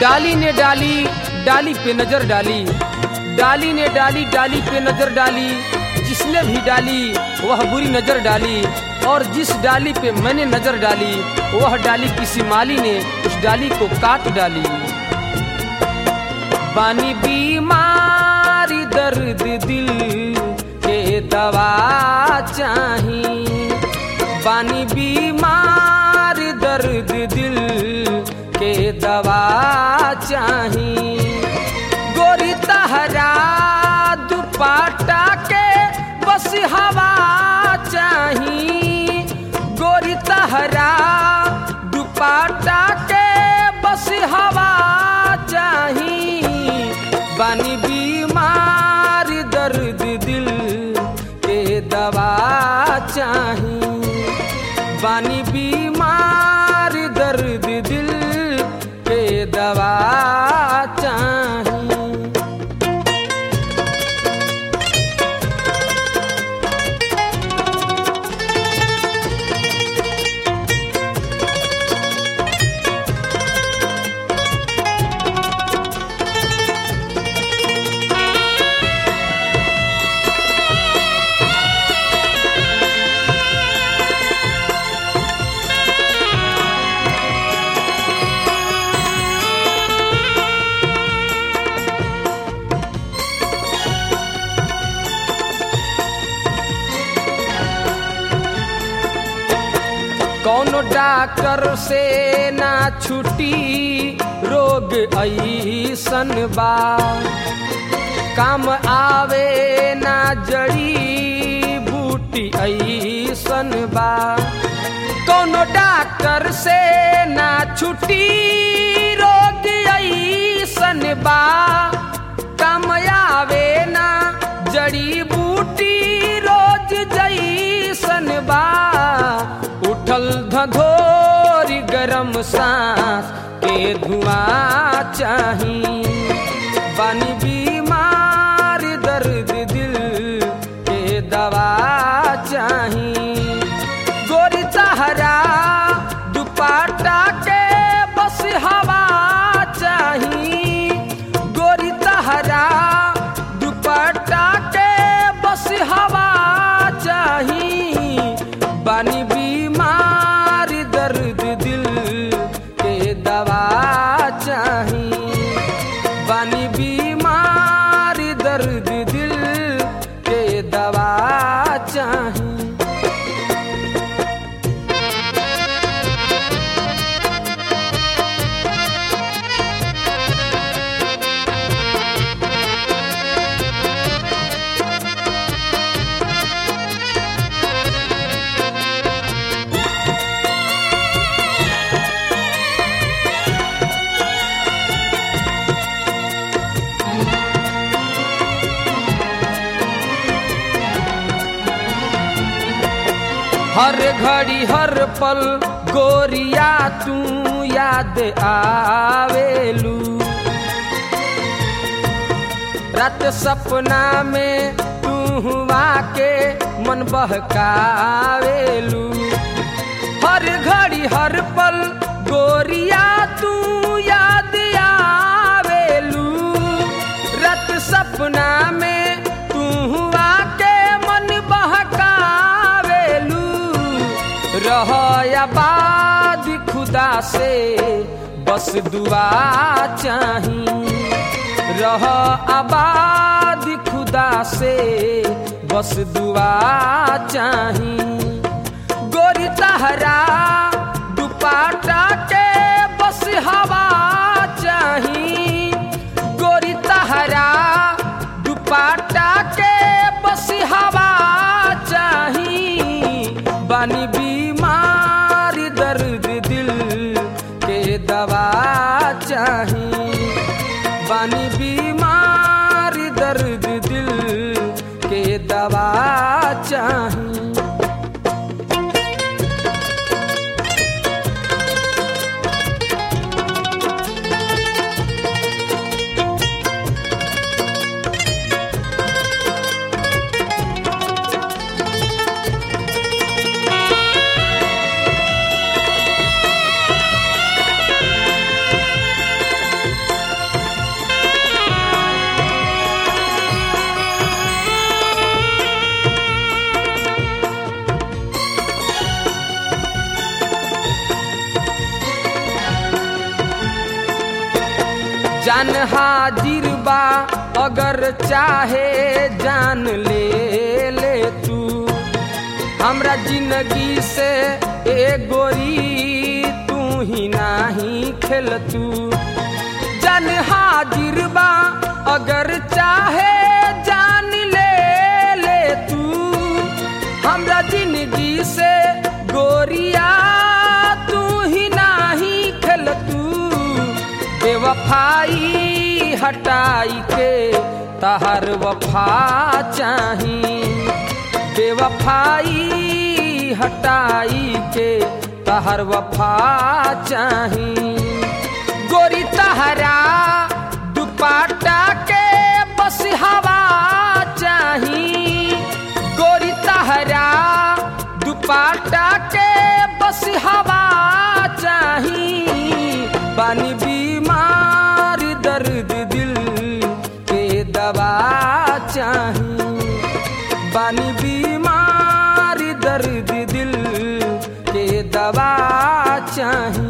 डाली ने डाली डाली पे नजर डाली डाली ने डाली डाली पे नजर डाली जिसने भी डाली वह बुरी नजर डाली और जिस डाली पे मैंने नजर डाली वह डाली किसी माली ने उस डाली को काट डाली बानी बीमारी दर्द दिल के दवा चाही बानी बीमार दर्द दिल के दवा चाही गोरी तहरा दुपाटा के बस हवा चाही गोरी तहरा दुपाटा के बस हवा चाही बानी बीमार दर्द दिल के दवा चाही बानी बीमार दर्द दिल के दवा चाही कौनो डॉक्टर से ना छुटी रोग ऐसन बा काम आवे ना जड़ी बूटी ऐसन बा कौनो डॉक्टर से ना छुटी रोग ऐसन बा काम आवे ना जड़ी बूटी रोज जैसन बा उठल धधोरी गरम सांस के धुआं चाही बानी बीमार दर्द दिल के दवा चाही गोरी तहरा दुपाटा के बस हवा चाही गोरी तहरा दुपट्टा के बस हवा चाही बानी बीमार दर्द दिल के दवा चाही बानी बीमार दर्द दिल के दवा चाही हर घड़ी हर पल गोरिया तू याद आवेलू रात सपना में तू हुआ के मन बहकावेलू हर घड़ी हर पल गोरिया तू याद आवेलू रात सपना में तू हुआ के मन बहकावेलू रह आबाद खुदा से बस दुआ चाही रह आबाद खुदा से बस दुआ चाही गोरी तहरा दुपाटा के बस हवा चाही गोरी तहरा दुपाटा के बस हवा चाही बानी बीमार दर्द दिल के दवा चाही बानी बीमार दर्द दिल के दवा चाही जान हाजिर बा अगर चाहे जान ले ले तू हमरा जिंदगी से ए गोरी तू ही नाही खेल तू जान हाजिर बा अगर चाहे जान ले ले तू हमरा जिंदगी से गोरिया तू ही नाही खेल तू बेवफाई हटाई के तहर वफा चाही बेवफाई हटाई के तहर वफा चाही गोरी तहरा दुपाटा के बस हवा चाही गोरी तहरा दुपाटा के बस हवा चाही पानी बीमार दर्द दिल के दवा चाही पानी बीमार दर्द दिल के दवा चाही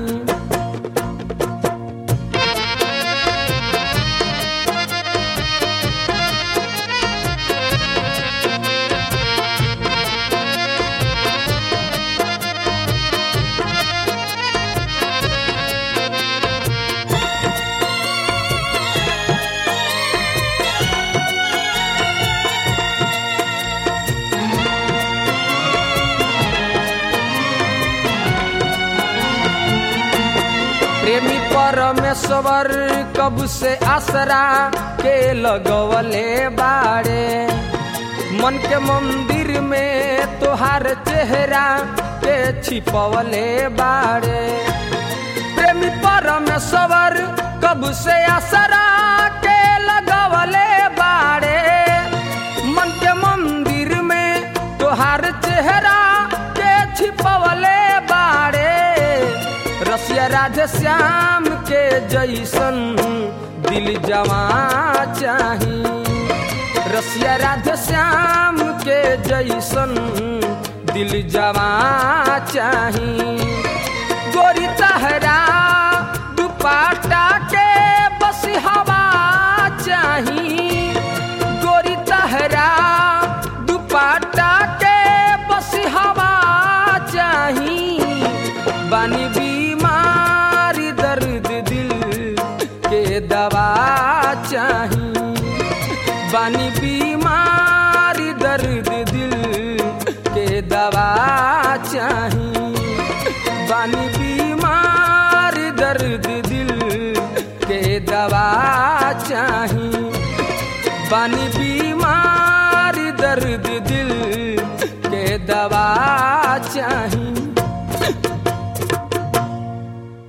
प्रेमी परमेश्वर कब से आसरा के लगवले बाड़े मन के मंदिर में तोहार चेहरा के छिपवले बाड़े प्रेमी परमेश्वर कब से आसरा के लगवले बाड़े मन के मंदिर में तोहार चेहरा के छिपवले बाड़े रसिया राधे श्याम के जैसन दिल जमा चाही रसिया राधे श्याम के जैसन दिल जमा चाही गोरी तहरा दुपाटा के बस हवा चाही गोरी तहरा दुपाटा के बस हवा चाही बानी बीमार दर्द दिल के दवा चाही बानी बीमार दर्द दिल के दवा चाही बानी बीमार दर्द दिल के दवा चाही बानी बीमार दर्द दिल के दवा चाही